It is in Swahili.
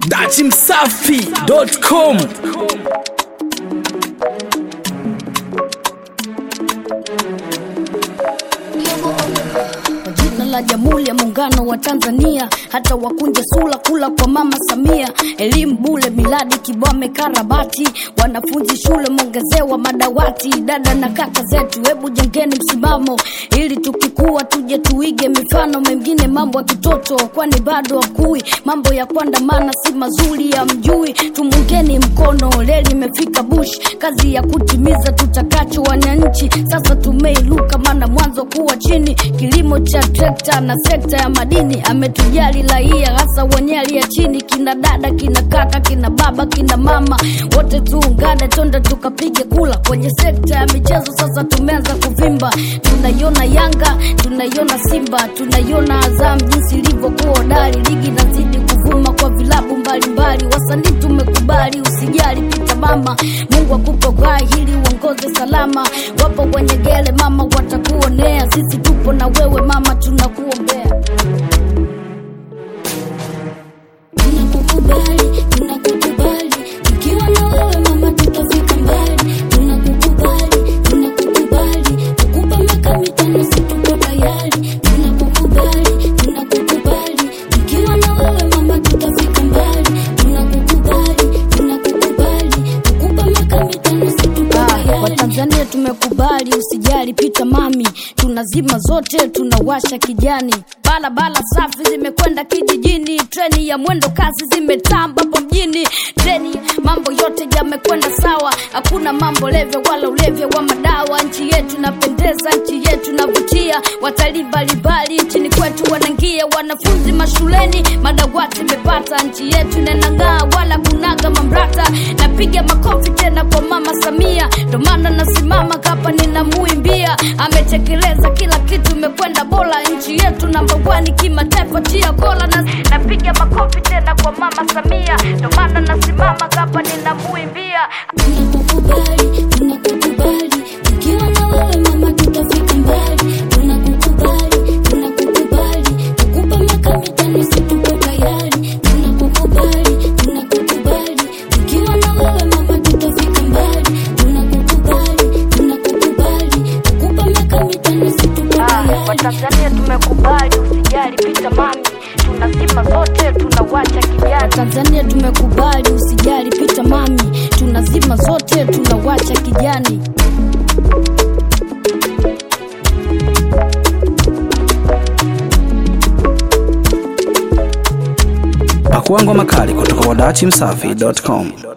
datimsafi.com Kwa jina la Jamhuri ya Muungano wa Tanzania, hata wakunje sula kula kwa Mama Samia, elimu bule, miladi kibwame, karabati, wanafunzi shule mongezewa madawati, dada na kaka zetu, hebu jengeni msimamo ili tukikua tuje tuige mifano mengine, mambo ya kitoto, kwani bado wakui mambo ya kuandamana si mazuri ya mjui, tumungeni mkono, leli imefika bush, kazi ya kutimiza tutakacho wananchi, sasa tumeiluka, maana mwanzo kuwa chini, kilimo cha trekta na sekta ya madini, ametujali raia, hasa wenye aliye chini, kina dada, kina kaka, kina baba, kina mama, wote tuungane, twende tukapige kula kwenye sekta ya michezo. Sasa tumeanza kuvimba, tunaiona Yanga, tunaiona Simba, tunaiona Azam jinsi ilivyokuwa hodari, ligi inazidi kuvuma kwa vilabu mbalimbali, wasanii tumekubali, usijali pita mama, Mungu akupe uhai ili uongoze salama. Wapo wenye gele mama, watakuonea, sisi tupo na wewe mama, tunakuombea. Tunakukubali, tunakukubali, tukiwa na wewe mama tutafika mbali. Tunakukubali, tunakukubali, tukupa miaka mitano si tuko tayari. Tunakukubali, tunakukubali, tukiwa na wewe mama tutafika mbali. Tunakukubali, tunakukubali, tukupa miaka mitano si tuko tayari. Watanzania tumekubali, usijali pita mami, tunazima zote, tunawasha kijani. Barabara safi zimekwenda kijijini, treni ya mwendo kasi zimetamba hapo mjini. Treni mambo yote yamekwenda sawa, hakuna mambo leve wala ulevya wa madawa. Nchi yetu inapendeza, nchi yetu inavutia, watalii mbalimbali nchini kwetu wanaingia, wanafunzi mashuleni, madawati imepata. Nchi yetu inanang'aa, wala kunaga mamrata. Napiga makofi tena kwa mama Samia, ndo maana nasimama hapa ninamuimbia. Ametekeleza kila kitu, imekwenda bora. Nchi yetu namba wani kimataifa, tia kola na napiga makofi tena kwa mama Samia, ndo maana nasimama hapa ninamuimbia. Tunakukubali, tunakukubali, tukiwa na wewe mama tutafika mbali. Tunakukubali, tunakukubali, tukupa miaka mitano si tuko tayari. Tunakukubali, tunakukubali, tukiwa na wewe mama tutafika mbali. Tunakukubali, tunakukubali, tukupa miaka mitano si tuko tayari. Watanzania tumekubali, usijali pita mami, tunazima zote, tunawacha kijani. Tanzania tumekubali, usijali pita mami, tunazima zote, tunawacha kijani. pakuangwa makali kutoka kwa datimsafi.com